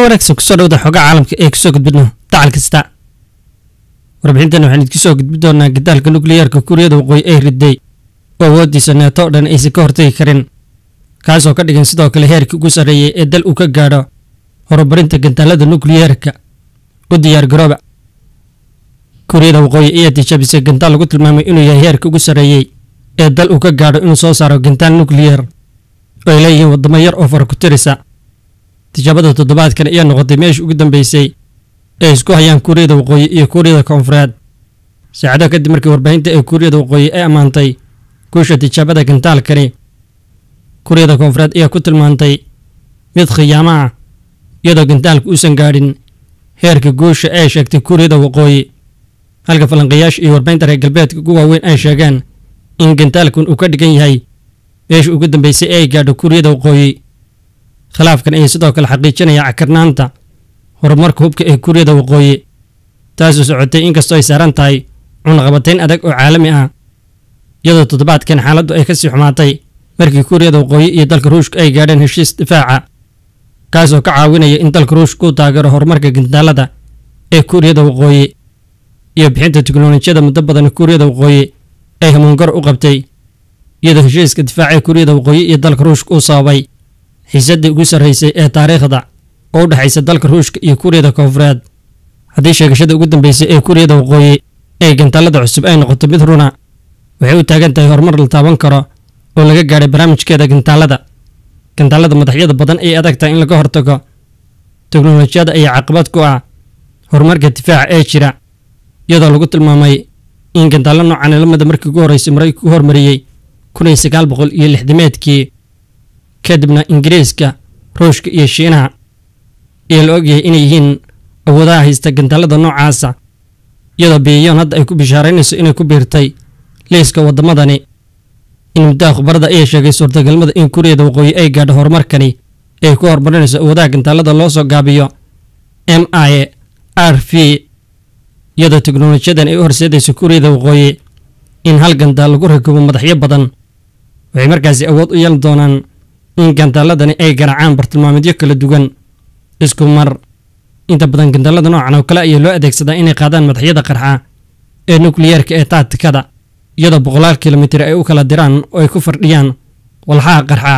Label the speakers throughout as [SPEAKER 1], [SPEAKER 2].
[SPEAKER 1] wanaagsan kusoo dhawda xooga caalamka ee kusoo gudbidno dacal kasta warbixintan waxaan idinku soo gudbi doonaa gadaalka nukliyeerka kuuriyada waqooyi ee riday oo awooddiisa neeto o dhan aysan ka hortagi karin kaasoo ka dhigan sidoo kale heerkii ugu sarreeyey ee dal uu ka gaadho horumarinta gantaalada nukliyeerka u diyaar garooba kuuriyada waqooyi ayaa tijaabisay gantaal lagu tilmaamay inuu yahay heerka ugu sarreeyey ee dal uu ka gaadho inuu soo saaro gantaal nukliyeer oo ay leeyihiin waddamo yar oo fara ku tirisa tijaabada toddobaadkan ayaa noqotay meeshii ugu dambeysay ee isku hayaan kuuriyada waqooyi iyo kuuriyada koonfureed saacado kadib markii warbaahinta ee kuuriyada waqooyi ay ammaantay guusha tijaabada gantaalkani kuuriyada koonfureed ayaa ku tilmaantay mid khiyaamo ah iyadoo gantaalka uusan gaadhin heerka guusha ee sheegtay kuuriyada waqooyi halka falanqayaasha iyo warbaahinta reer galbeedka ugu waaweyn ay sheegeen in gantaalkan uu ka dhigan yahay meeshii ugu dambeysay ee ay gaadho kuuriyada waqooyi khilaafkan ayaa sidoo kale xaqiijinaya cakarnaanta horumarka hubka ee kuuriyada waqooyi taasoo socotay inkastoo ay saaran tahay cunaqabatayn adag oo caalami ah iyadoo toddobaadkan xaaladdu ay ka sii xumaatay markii kuuriyada waqooyi iyo dalka ruushka ay gaadheen heshiis difaaca kaasoo ka caawinaya in dalka ruushka uu taageero horumarka gantaalada ee kuuriyada waqooyi iyo bixinta tiknolojiyada muddo badan kuuriyada waqooyi ay hamuungaro u qabtay iyadoo heshiiska difaaca ee kuuriyada waqooyi iyo dalka ruushka uu sababay xiisaddii ugu sarraysay ee taariikhda oo u dhexaysa dalka ruushka iyo kuuriyada koonfureed haddii sheegashada ugu dambeysay ee kuuriyada waqooyi ee gantaalada cusub ay noqoto mid runa waxay u taagan tahay horumar la taaban karo oo laga gaadhay barnaamijkeeda gantaalada gantaalada madaxyada badan ayay adag tahay in laga hortago teknolojiyada ayaa caqabad ku ah horumarka difaaca ee jira iyadoo lagu tilmaamay in gantaalo noocan lamida markii ugu horreysay maraykanku hormariyey kun iyo sagaal boqol iyo lixdameedkii kadibna ingiriiska ruushka iyo shiinaha ayaa la ogyahay inay yihiin awoodaha haysta gantaalada noocaasa iyadoo biyayoon hadda ay ku bishaaraynayso inay ku biirtay liiska waddamadani in muddaha khubarada ayaa sheegay suurtagalnimada in kuuriyada waqooyi ay gaadho horumarkani ay ku horumarinayso awoodaha gantaalada loo soo gaabiyo m i r v iyadoo teknolojiyadan ay u horseedayso kuuriyada waqooyi in hal gantaal lagu rakibo madaxyo badan waxay markaasi awood u yeelan doonaan in gantaaladani ay garaacaan bartilmaamedyo kala duwan isku mar inta badan gantaalada noocan oo kale ayaa loo adeegsadaa inay qaadaan madaxyada qarxa ee nukliyeerka ee taatikada iyadoo boqolaal kilomitir ay u kala diraan oo ay ku fardhiyaan walxaha qarxa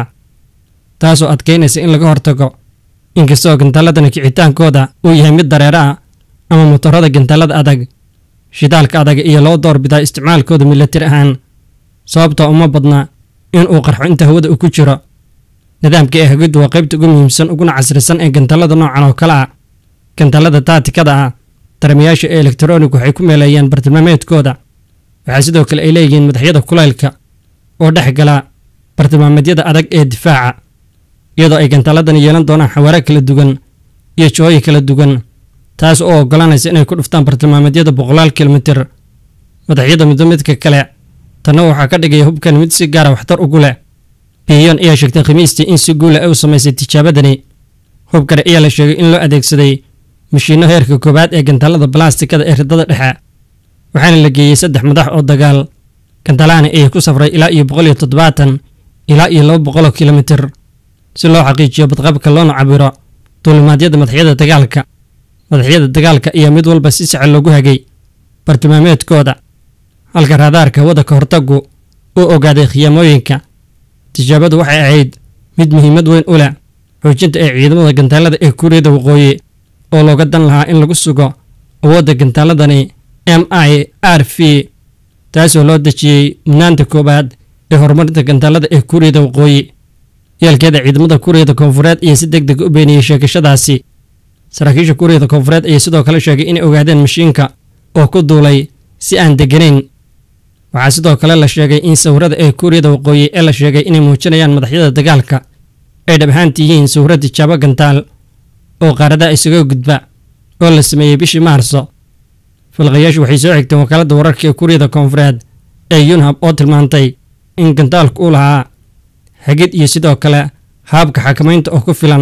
[SPEAKER 1] taasoo adkaynaysa in laga hortago inkastoo gantaaladani kicitaankooda uu yahay mid dareero ah ama motorada gantaalada adag shidaalka adag iyo loo doorbidaa isticmaalkooda milatir ahaan sababtoo uma badna in uu qarxo inta hawada uu ku jiro nidaamka ee hagiddu waa qaybta ugu muhiimsan uguna casrisan ee gantaalada noocan oo kale ah gantaalada taatikada ah daramayaasha ee elektronig waxay ku meeleeyaan bartilmaameedkooda waxaa sidoo kale ay leeyihiin madaxyada kulaylka oo dhex gala bartilmaameedyada adag ee difaaca iyadoo ay gantaaladani yeelan doonaan xawaare kala duwan iyo jooyi kala duwan taas oo oggolaanaysa inay ku dhuftaan bartilmaameedyada boqolaal kilomitir madaxyada midba midka kale tanna waxaa ka dhigaya hubkan mid si gaara waxtar ugu leh biyon ayaa sheegtay khamiistii in si guula ay u samaysay tijaabadani hubkani ayaa la sheegay in loo adeegsaday mashiinno heerka koowaad ee gantaalada balastikada ee ridada dhexe waxaana la geeyey saddex madax oo dagaal gantaalahani ayay ku safray ilaa iyo boqol iyo toddobaatan ilaa iyo laba boqoloo kilomitir si loo xaqiijiyo badqabka loona cabiro duulimaadyada madaxyada dagaalka madaxyada dagaalka ayaa mid walba si saxa loogu hagay bartilmaameedkooda halka raadaarka hawada ka hortagu uu ogaaday khiyaamooyinka tijaabadu waxay ahayd mid muhiimad weyn u leh xoojinta ee ciidamada gantaalada ee kuuriyada waqooyi oo looga dan lahaa in lagu sugo awoodda gantaaladani m i r v taasoo loo dejiyey mudnaanta koowaad ee horumarinta gantaalada ee kuuriyada waqooyi yeelkeeda ciidamada kuuriyada koonfureed ayaa si deg deg u beeniyey sheegashadaasi saraakiisha kuuriyada koonfureed ayaa sidoo kale sheegay inay ogaadeen mashiinka oo ku duulay si aan degganayn waxaa sidoo kale la sheegay in sawirada ee kuuriyada waqooyi ee la sheegay inay muujinayaan madaxyada dagaalka ay dhab ahaanti yihiin sawiro tijaabo gantaal oo qaaradaha isaga gudba oo la sameeyey bishii maarso falqayaashu waxay soo xigteen wakaaladda wararka ee kuuriyada koonfureed ee yunhab oo tilmaantay in gantaalku uu lahaa hagid iyo sidoo kale haabka xakamaynta oo ku filan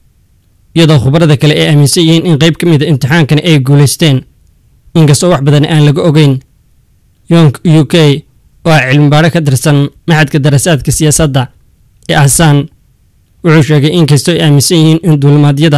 [SPEAKER 1] iyadoo khubarada kale ay aaminsan yihiin in qayb ka mida imtixaankani ay guulaysteen inkastoo wax badan aan laga ogeyn yonk u k oo ah cilmibaadho ka tirsan maxadka darasaadka siyaasadda ee ahsaan wuxuu sheegay in kastoo ay aaminsan yihiin in duulimaadyada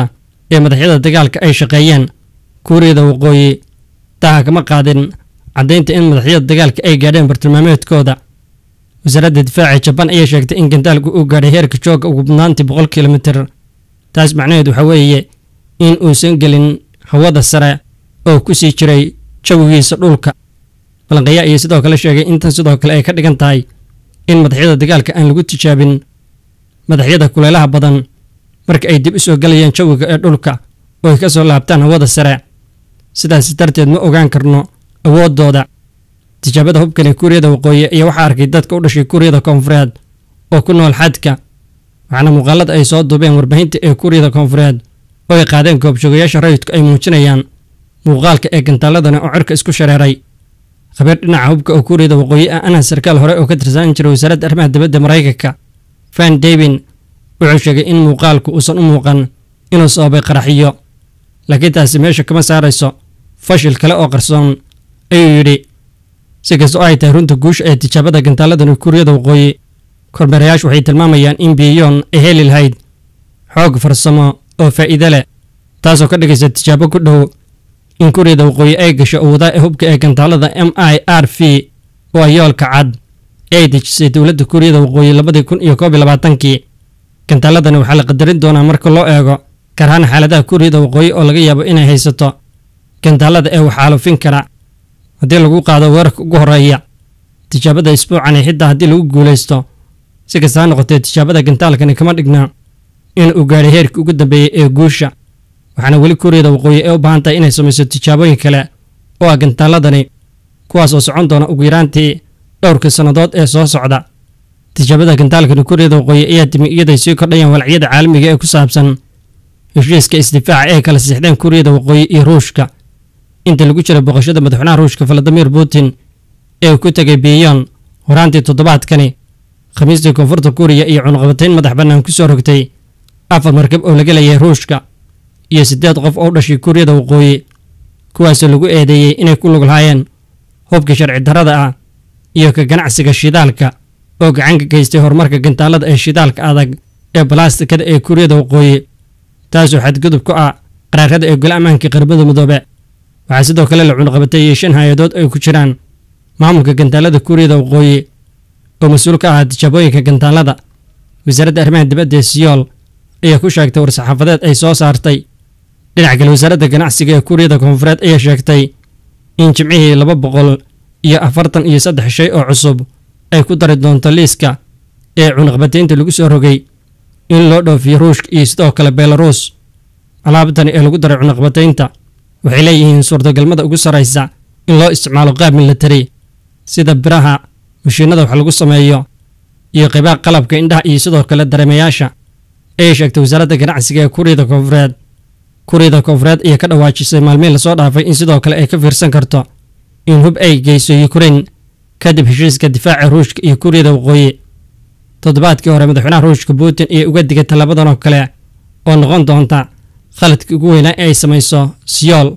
[SPEAKER 1] ee madaxyada dagaalka ay shaqeeyeen kuuriyada waqooyi daha kama qaadin caddaynta in madaxyada dagaalka ay gaadheen bartilmaameedkooda wasaaradda difaaca jabaan ayaa sheegtay in gantaalku uu gaadhay heerka jooga ugu badnaantii boqol kilomitir taas macnaheedu waxaa weeye in uusan gelin hawada sare oo ku sii jiray jawigiisa dhulka balanqaya ayaa sidoo kale sheegay intan sidoo kale ay ka dhigan tahay in madaxyada dagaalka aan lagu tijaabin madaxyada kuleelaha badan marka ay dib u soo gelayaan jawiga ee dhulka oo ay ka soo laabtaan hawada sare sidaas darteed ma ogaan karno awooddooda tijaabada hubkan ee kuuriyada waqooyi ayaa waxaa arkay dadka u dhashay kuuriyada koonfureed oo ku nool xadka waxaana muuqaalada ay soo duubeen warbaahinta ee kuuriyada koonfureed oo ay qaadeen goobjoogayaasha rayidku ay muujinayaan muuqaalka ee gantaaladani oo cirka isku shareeray khabiir dhinaca hubka oo kuuriyada waqooyi ah ana sarkaal hore oo ka tirsan jiray wasaaradda arrimaha dibadda maraykanka van davin wuxuu sheegay in muuqaalku uusan u muuqan inuu sababay qaraxiyo laakiin taasi meesha kama saarayso fashil kale oo qarsoon ayuu yidhi si kasta oo ay tahay runta guusha ee tijaabada gantaaladani kuuriyada waqooyi kormeerayaashu waxay tilmaamayaan in biyoon ay heli lahayd xoog farsamo oo faa'iide leh taasoo ka dhigaysa tijaabo ku dhow in kuuriyada waqooyi ay gasho awoodaha ee hubka ee gantaalada m i r v oo ay yoolka cad ee ay dejisay dowladda kuuriyada waqooyi labadii kun iyo koob iyo labaatankii gantaaladani waxaa la qadarin doonaa marka loo eego gaar ahaan xaaladaha kuuriyada waqooyi oo laga yaabo inay haysato gantaalada ee waxaalufin kara haddii lagu qaado weerarka ugu horreeya tijaabada isbuucani xitaa haddii lagu guulaysto si kasta ha noqotee tijaabada gantaalkani kama dhigna in uu gaadhay heerkii ugu dambeeyey ee guusha waxaana weli kuuriyada waqooyi ee u baahan tahay inay samayso tijaabooyin kale oo ah gantaaladani kuwaas oo socon doona ugu yaraantii dhowrkii sannadood ee soo socda tijaabada gantaalkani kuuriyada waqooyi ayaa timi iyaday sii kordhayaan walacyada caalamiga ee ku saabsan heshiiska isdifaaca ee kala siixdeen kuuriyada waqooyi iyo ruushka inta lagu jira boqoshada madaxweynaha ruushka valadimir putin ee uu ku tegay biyon horaantii toddobaadkani khamiistii koonfurta kuuriya iyo cunqabatayn madax bannaan ku soo rogtay afar markab oo laga leeyahay ruushka iyo siddeed qof oo u dhashay kuuriyada waqooyi kuwaasoo lagu eedeeyey inay ku lug lahaayeen hubka sharci darrada ah iyo ka ganacsiga shidaalka oo gacan ka geystay horumarka gantaalada ee shidaalka adag ee balaastikada ee kuuriyada waqooyi taasoo xadgudub ku ah qaraarada ee gole ammaanka qaramada midoobe waxaa sidoo kale la cunqabateeyey shan hay-adood ay ku jiraan maamulka gantaalada kuuriyada waqooyi oo mas-uul ka ahaa tijaabooyinka gantaalada wasaaradda arrimaha dibadda ee siyool ayaa ku sheegtay war-saxaafadeed ay soo saartay dhinaca kale wasaaradda ganacsiga ee kuuriyada koonfureed ayaa sheegtay in jimcihii laba boqol iyo afartan iyo saddex shay oo cusub ay ku dari doonto liiska ee cunaqbataynta lagu soo rogay in loo dhoofiyo ruushka iyo sidoo kale belarus alaabtani ee lagu daray cunaqbataynta waxay leeyihiin suurtagalmada ugu sarraysa in loo isticmaalo qaab milatari sida biraha mashiinada wax lagu sameeyo iyo qaybaha qalabka indhaha iyo sidoo kale dareemayaasha ayay sheegtay wasaaradda ganacsiga ee kuuriyada koonfureed kuuriyada koonfureed ayaa ka dhawaajisay maalmihin lasoo dhaafay in sidoo kale ay ka fiirsan karto in hub ay geyso yukrain kadib heshiiska difaaca ruushka iyo kuuriyada waqooyi toddobaadkii hore madaxweynaha ruushka putin ayaa uga digay tallabadan oo kale oo noqon doonta khaladkii ugu weynaa ee ay samayso siyool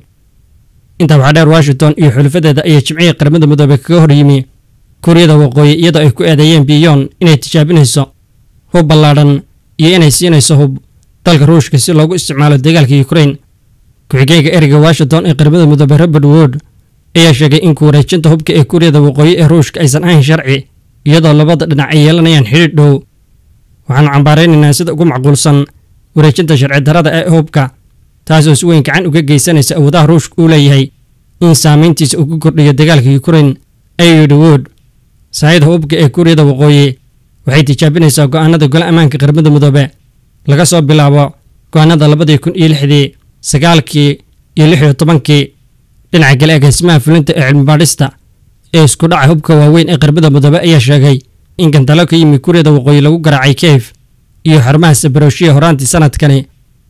[SPEAKER 1] intaa waxaa dheer washington iyo xulafadeeda ayaa jimcihii qaramada midoobey kaga hor yimi kuuriyada waqooyi iyadoo ay ku eedeeyeen biyon inay tijaabinayso hub ballaadhan iyo inay siinayso hub dalka ruushka si loogu isticmaalo dagaalka yukrain ku-xigeenka ereyga washington ee qaramada midoobey robert wood ayaa sheegay in ku wareejinta hubka ee kuuriyada waqooyi ee ruushka aysan ahayn sharci iyadoo labada dhinac ay yeelanayaan xidhiidh dhow waxaanu cambaaraynaynaa sida ugu macquulsan wareejinta sharci darrada ee hubka taasoo si weyn gacan uga geysanaysa awoodaha ruushka uu leeyahay in saamayntiisa uu ku kordhiyo dagaalka yukrain ayuu yidhi wood saayida hubka ee kuuriyada waqooyi waxay tijaabinaysaa go'aanada gole ammaanka qaramada midoobe laga soo bilaabo go'aanada labadii kun iyo lixdii sagaalkii iyo lix iyo tobankii dhinaca kale agaasimaha fulinta ee cilmibaadhista ee isku dhaca hubka waaweyn ee qaramada midoobe ayaa sheegay in gantalo ka yimi kuuriyada waqooyi lagu garaacay keyf iyo xarumaha sabaroshiya horaantii sanadkani